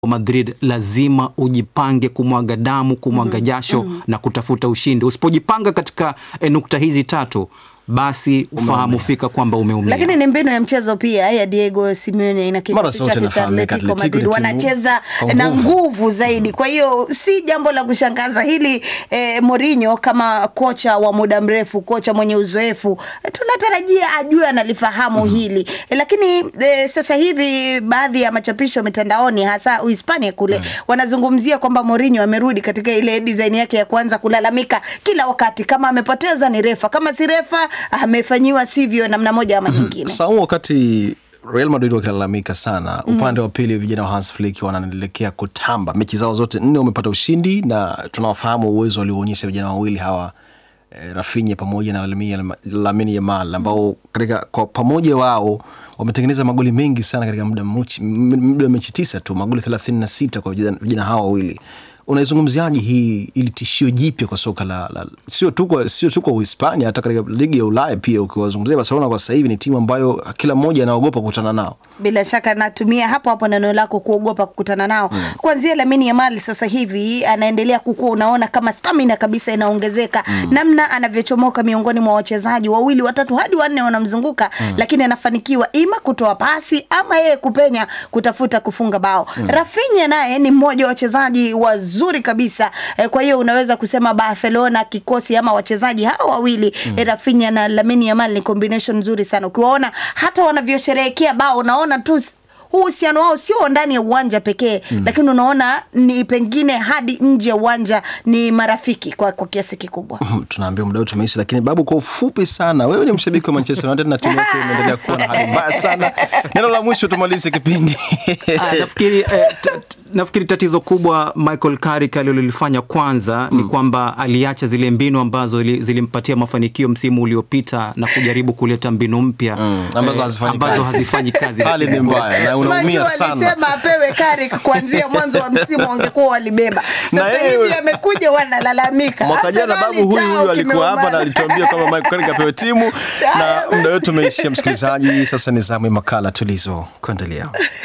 Madrid lazima ujipange kumwaga damu, kumwaga jasho na kutafuta ushindi. Usipojipanga katika eh, nukta hizi tatu, basi ufahamu fika kwamba umeumia. Lakini ni mbinu ya mchezo pia ya Diego Simeone na Mara kikosi zote chake cha inafahamika, Atletico Atletico Madrid ni timu wanacheza kwa na nguvu. nguvu zaidi. Kwa hiyo si jambo la kushangaza hili. Eh, Mourinho kama kocha wa muda mrefu, kocha mwenye uzoefu, eh, tunatarajia ajue analifahamu hili eh, lakini eh, sasa hivi baadhi ya machapisho mitandaoni hasa Uhispania kule wanazungumzia kwamba Mourinho amerudi katika ile design yake ya kuanza kulalamika kila wakati, kama amepoteza ni refa, kama si refa amefanyiwa sivyo namna moja ama nyingine. Sasa huu wakati Real Madrid wakilalamika sana, upande wa pili vijana wa Hans Flick wanaelekea kutamba. Mechi zao zote nne wamepata ushindi, na tunawafahamu uwezo walioonyesha vijana wawili hawa eh, Rafinha pamoja na Lamine- Lamine Yamal ambao katika kwa pamoja wao wametengeneza magoli mengi sana katika muda mchi- muda wa mechi tisa tu, magoli 36 kwa vijana vijana hawa wawili. Unaizungumziaje hii ili tishio jipya kwa soka la, la sio tu kwa sio tu kwa Uhispania, hata katika ligi ya Ulaya pia. Ukiwazungumzia Barcelona kwa sasa hivi ni timu ambayo kila mmoja anaogopa kukutana nao. Bila shaka natumia hapo hapo neno lako kuogopa kukutana nao. Kuanzia Lamine Yamal sasa hivi anaendelea kukua, unaona kama stamina kabisa inaongezeka, namna anavyochomoka miongoni mwa wachezaji wawili watatu hadi wanne wanamzunguka, lakini anafanikiwa ima kutoa pasi ama yeye kupenya kutafuta kufunga bao. Rafinha naye ni mmoja wa wachezaji wazuri kabisa eh, kwa hiyo unaweza kusema Barcelona kikosi ama wachezaji hao wawili eh, Rafinha na Lamine Yamal ni combination nzuri sana. Ukiwaona hata wanavyosherehekea bao unaona tu s- huu uhusiano wao sio ndani ya uwanja pekee lakini unaona ni pengine hadi nje ya uwanja ni marafiki kwa, kwa kiasi kikubwa. Mhm, tunaambia muda wetu umeisha, lakini babu, kwa ufupi sana, wewe ni mshabiki wa Manchester United na timu yako imeendelea kuwa na hali mbaya sana. Neno la mwisho tumalize kipindi. Ah, nafikiri, eh, t- t- nafikiri tatizo kubwa Michael Carrick alilolifanya kwanza ni kwamba aliacha zile mbinu ambazo ili- zilimpatia mafanikio msimu uliopita na kujaribu kuleta mbinu mpya Mm, ambazo hazifanyi ambazo kazi. hazifanyi kazi. Hali ni mbaya na unaumia Unajua sana. alisema apewe Carrick kuanzia mwanzo wa msimu wangekuwa walibeba. Na Sasa yeye- hivi amekuja wanalalamika. Mwaka jana Arsenali babu huyu chao huyu alikuwa hapa na kimeumana. alituambia kwamba Michael Carrick apewe timu, na muda wetu umeishia. Msikilizaji, sasa ni zamu ya makala tulizo kuendelea.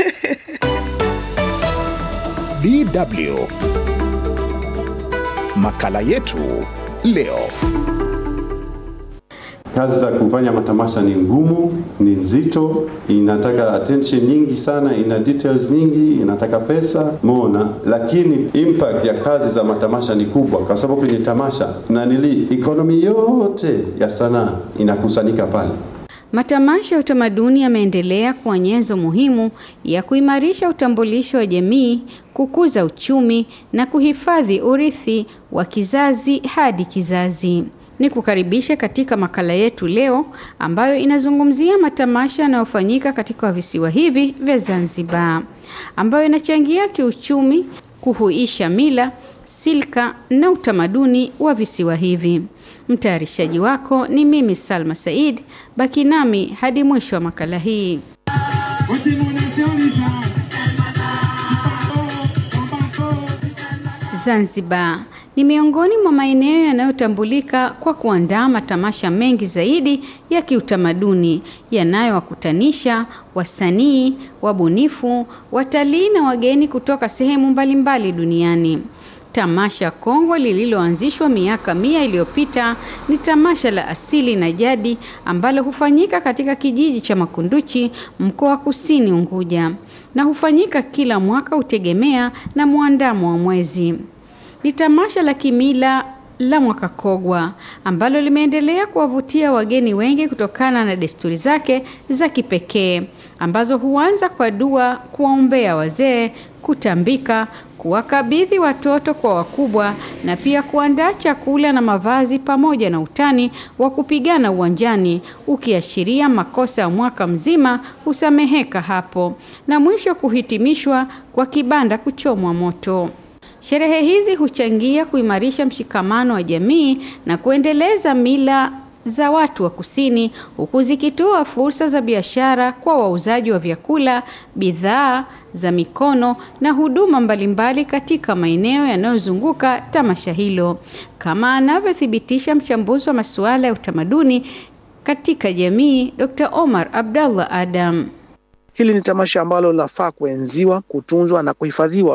DW. Makala yetu leo. Kazi za kufanya matamasha ni ngumu, ni nzito, inataka attention nyingi sana, ina details nyingi, inataka pesa mona, lakini impact ya kazi za matamasha ni kubwa, kwa sababu kwenye tamasha nanili economy yote ya sanaa inakusanyika pale. Matamasha ya utamaduni yameendelea kuwa nyenzo muhimu ya kuimarisha utambulisho wa jamii, kukuza uchumi na kuhifadhi urithi wa kizazi hadi kizazi. Ni kukaribisha katika makala yetu leo ambayo inazungumzia matamasha yanayofanyika katika visiwa hivi vya Zanzibar, ambayo inachangia kiuchumi, kuhuisha mila, silka na utamaduni wa visiwa hivi. Mtayarishaji wako ni mimi Salma Said. Baki nami hadi mwisho wa makala hii. Zanzibar ni miongoni mwa maeneo yanayotambulika kwa kuandaa matamasha mengi zaidi ya kiutamaduni yanayowakutanisha wasanii, wabunifu, watalii na wageni kutoka sehemu mbalimbali duniani. Tamasha kongwe lililoanzishwa miaka mia iliyopita ni tamasha la asili na jadi ambalo hufanyika katika kijiji cha Makunduchi, mkoa wa Kusini Unguja, na hufanyika kila mwaka hutegemea na mwandamo wa mwezi. Ni tamasha la kimila la mwaka Kogwa ambalo limeendelea kuwavutia wageni wengi kutokana na desturi zake za kipekee ambazo huanza kwa dua, kuwaombea wazee, kutambika, kuwakabidhi watoto kwa wakubwa na pia kuandaa chakula na mavazi pamoja na utani wa kupigana uwanjani ukiashiria makosa ya mwaka mzima husameheka hapo na mwisho kuhitimishwa kwa kibanda kuchomwa moto. Sherehe hizi huchangia kuimarisha mshikamano wa jamii na kuendeleza mila za watu wa kusini huku zikitoa fursa za biashara kwa wauzaji wa vyakula, bidhaa za mikono na huduma mbalimbali katika maeneo yanayozunguka tamasha hilo, kama anavyothibitisha mchambuzi wa masuala ya utamaduni katika jamii Dr. Omar Abdallah Adam. Hili ni tamasha ambalo linafaa kuenziwa, kutunzwa na kuhifadhiwa